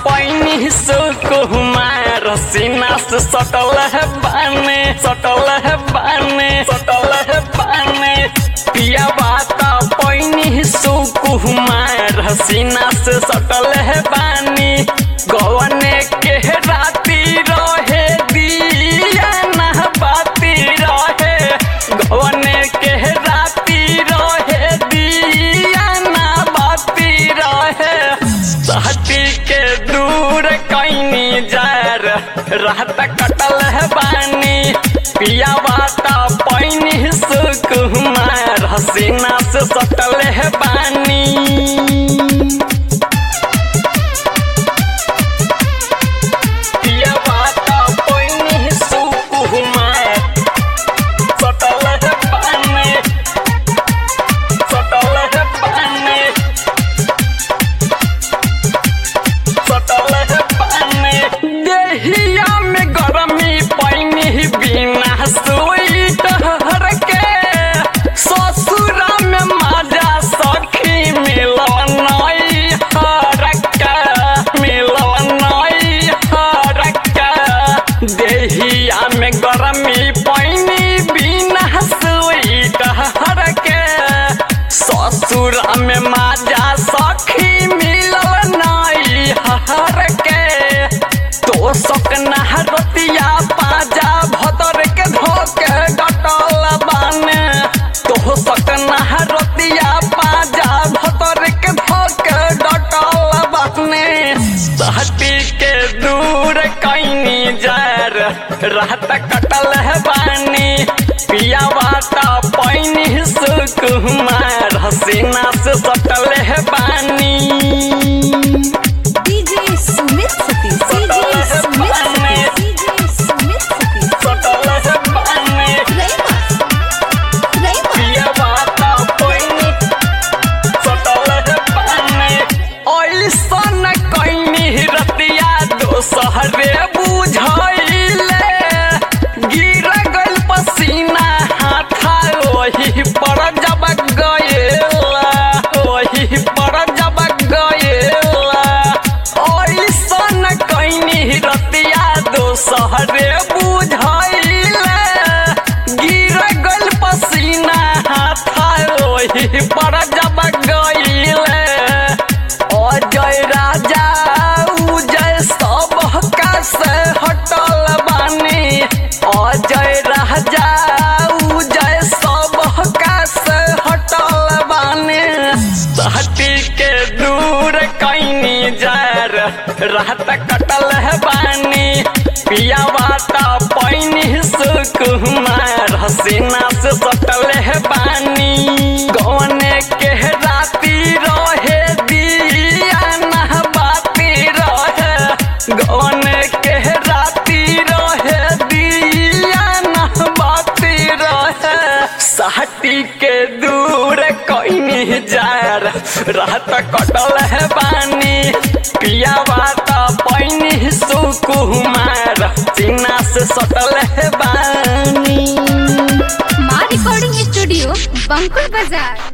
पैनी सुकुमार सीना से सटल है बाने सटल है बाने सटल है बाने पिया बाता पैनी सुकुमार सीना से सटल है बानी गवने के राती रहे दिया ना बाती रहे गवने के राती रहे दिया ना बाती रहे सहती के दूर कैनी जार रात कटल है बानी पिया बाता पैनी सुकुमार हसीना से सटल है बानी पिया बाता पैनी सुकुमार सटल है बानी सटल है बानी सटल है पानी देहिया में गरमी पैनी बिना स्वेटर के ससुरा में मजा सखी मिलनई हरका मिलनई हरका देहिया में गरमी पैनी बिना स्वेटर के ससुरा में मजा सखी मिलल नाई हर के तो सकना रतिया पाजा भतर के धोके डटल बाने तो सकना रतिया पाजा भतर के धोके डटल बाने सहती के दूर कैनी जार रात कटल है बानी पिया बाता पैनी सुकुमार हसीना से सटल है बानी DJ Sumit Satish DJ Sumit Satish DJ Sumit Satish सटल है बानी रईमा रईमा पिया बाता पैनी सटल है बानी ऐसन कैनी रतिया दोसहरे बुझैले गिर गइल पसीना हाथा ओही पर जब गएला ओही पर जब गएला ऐसन कैनी रतिया दोसहरे बुझैले गिर गइल पसीना हाथा ओही पर जब गइले अजय राजा उजय सब से हटल बानी अजय राजा उजय सब से हटल बानी सहती के दूर कैनी जार रात कटल है बानी पिया बाता पैनी सुकुमार हसीना से सटल है बानी गौने के राती रहे दिया ना बाती रहे गौने के राती रहे दिया ना बाती रहे साटी के दूर कैनी जार रात कटल है बानी पिया बाता पैनी सुकुमार सीना से सटल है बानी माँ रिकॉर्डिंग स्टूडियो बंकुल बाजार